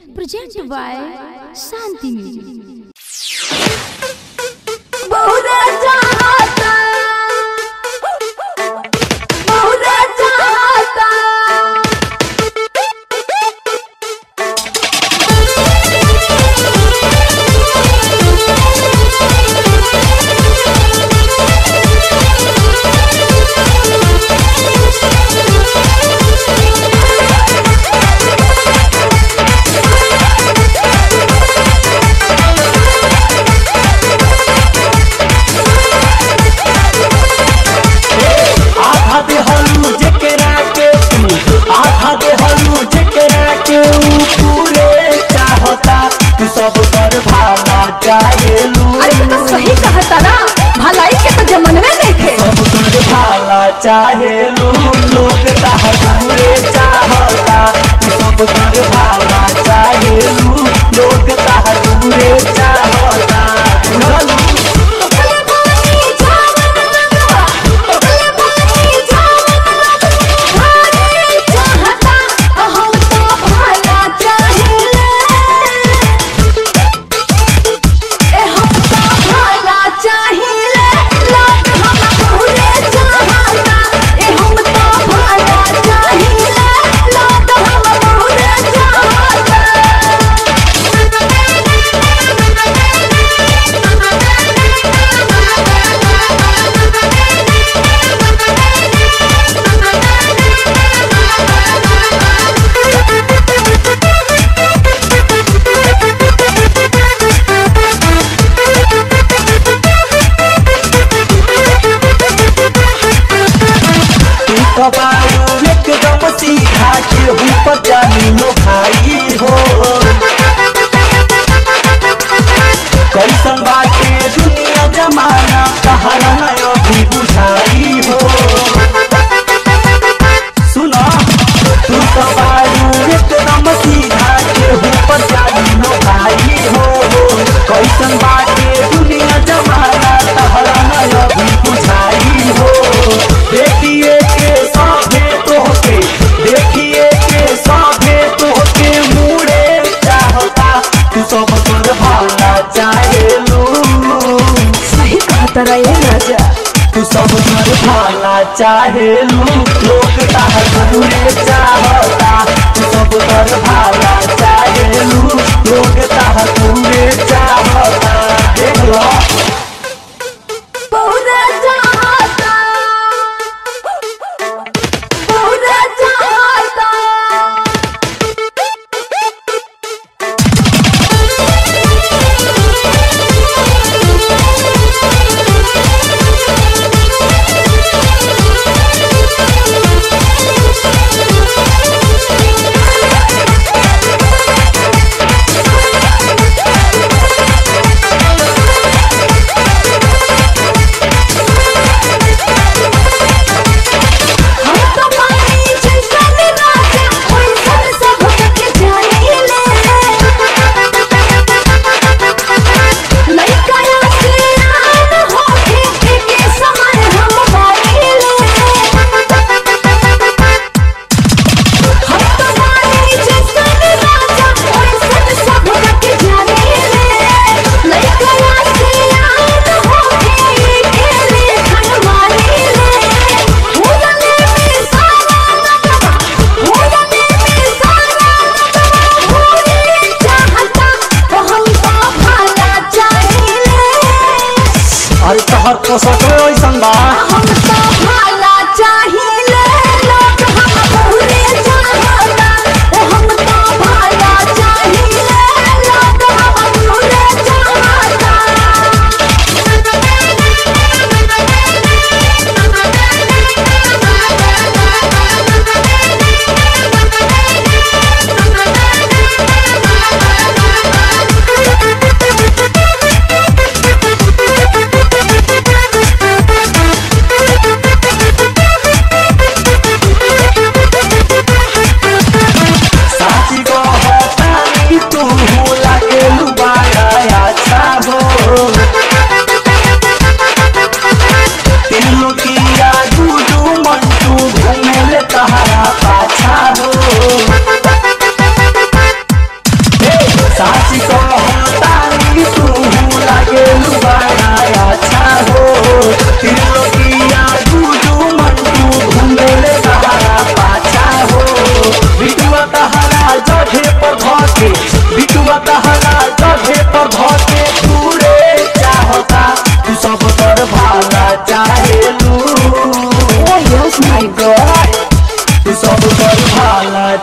presented by Shanti Music. बहुरा चाहता बहुरा चाहता आधा दे हलू जेकरा के तू आधा दे हलू जेकरा के ऊ पूरे चाहता तू सब कर भाला चाहेलू अरे तू तो सही कहता ना भलाई के तो जमनवे देखे सब कर भाला चाहेलू लोग ताह पूरे चाहता तू सब कर भाला चाहेलू लोग ताह पूरे चाहता बुझलू तू कबाड़ू एकदम सीधा के ऊपर जानी लो भाई हो कैसन बाटे दुनिया जमाना कहरा नयो भी बुझाई हो सुनो तू कबाड़ू एकदम सीधा के ऊपर जानी लो भाई हो कैसन बाटे दुनिया जमाना कहरा नयो भी बुझाई हो देखिए के साथे तोहके देखिए के साथे तोहके मुड़े चाहता तू सब कर भाला चाहेलू सही कहता रहे राजा तू सब कर भाला चाहेलू लोग ताहर मुड़े चाहता तू सब कर भाला चाहेलू लोग ताहर मुड़े चाहता देख लो बहुरा चाहता बहुरा चाहता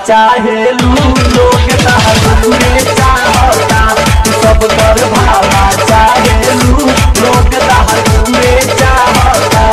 चाहेलू लोग तहरे चाहता सब कर भाला चाहेलू